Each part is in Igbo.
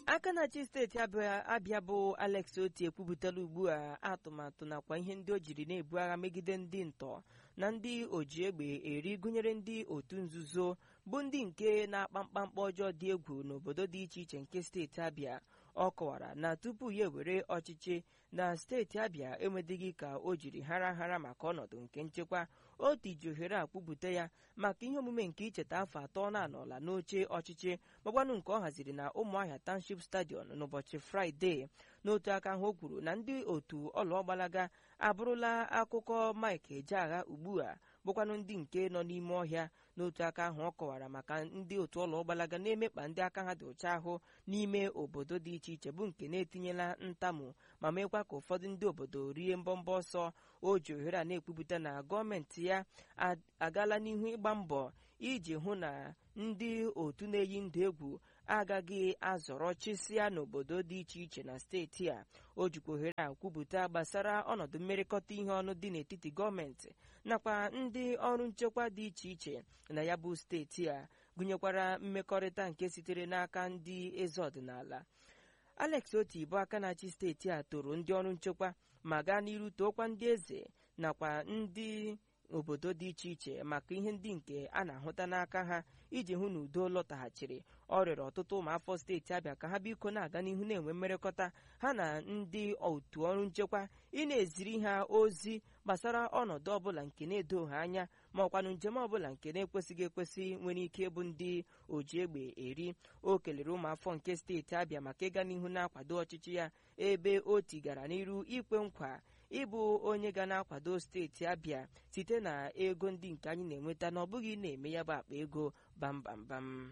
aka na-achị steeti abịa abịa bụ alex oti ekwupụtala ugbu a atụmatụ nakwa ihe ndị o jiri na-ebu agha megide ndị ntọ na ndị oji egbe eri gụnyere ndị otu nzuzo bụ ndị nke na-akpa mkpamkpa ọjọọ dị egwu n'obodo dị iche iche nke steeti abịa ọ kọwara na tupu ya ewere ọchịchị na steeti abịa enwedịghị ka o jiri hara hara maka ọnọdụ nke nchekwa otu ji ohere a kwupụta ya maka ihe omume nke icheta afọ atọ na-anọla n'oche ọchịchị magbanụ nke ọ haziri na ụmụahịa township stadion n'ụbọchị fraịde n'otu aka ahụ o kwuru na ndị otu ọlụọgbalaga abụrụla akụkọ mike ejeagha ugbu a bụkwanụ ndị nke nọ n'ime ọhịa n'otu aka ahụ ọ kọwara maka ndị otu ọlụọgbalaga na-emekpa ndị aka ha dị ọcha ahụ n'ime obodo dị iche iche bụ nke na-etinyela ntamu ma meekwa ka ụfọdụ ndị obodo rie mbọmbọ ọsọ o ji ohere a na-ekwupụta na gọọmenti ya agaala n'ihu ịgba mbọ iji hụ na ndị otu na-eyi ndụ egwu agaghị azọrọ chịsịa n'obodo dị iche iche na steeti a o jikwa ohere a kwupụta gbasara ọnọdụ mmerịkọta ihe ọnụ dị n'etiti gọọmenti nakwa ndị ọrụ nchekwa dị iche iche na ya bụ steeti a gụnyekwara mmekọrịta nke sitere n'aka ndị eze ọdịnala alex oti bụ aka na-achị steeti a toro ndị ọrụ nchekwa ma gaa n'iru tookwa ndị eze nakwa ndị obodo dị iche iche maka ihe ndị nke a na-ahụta n'aka ha iji hụ na udo lọtaghachiri ọ rịọrọ ọtụtụ ụmụafọ steeti abịa ka ha biko na-aga n'ihu na-enwe mmerịkọta ha na ndị otu ọrụ nchekwa ị na-eziri ha ozi gbasara ọnọdụ ọbụla nke na-edoghị anya ma ọkwanụ njem ọbụla nke na-ekwesịghị ekwesị nwere ike ịbụ ndị oji egbe eri o kelere ụmụafọ nke steeti abịa maka ịga n'ihu na-akwado ọchịchị ya ebe o tigara n'iru ikwe nkwa ịbụ onye ga na-akwado steeti abịa site na ego ndị nke anyị na-enweta na ọ bụghị na-eme ya bụ akpa ego bambambam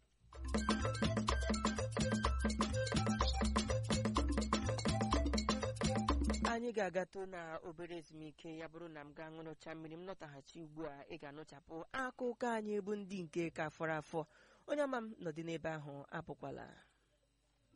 anyị ga-agatụ na obere ezumike ya bụrụ na m gaa ṅụrụcha mmiri m lọtaghachi ugbu a ị ga-anụchapụ akụkọ anyị bụ ndị nke ka fọrọ afọ onye ọma m nọdị n'ebe ahụ apụkwala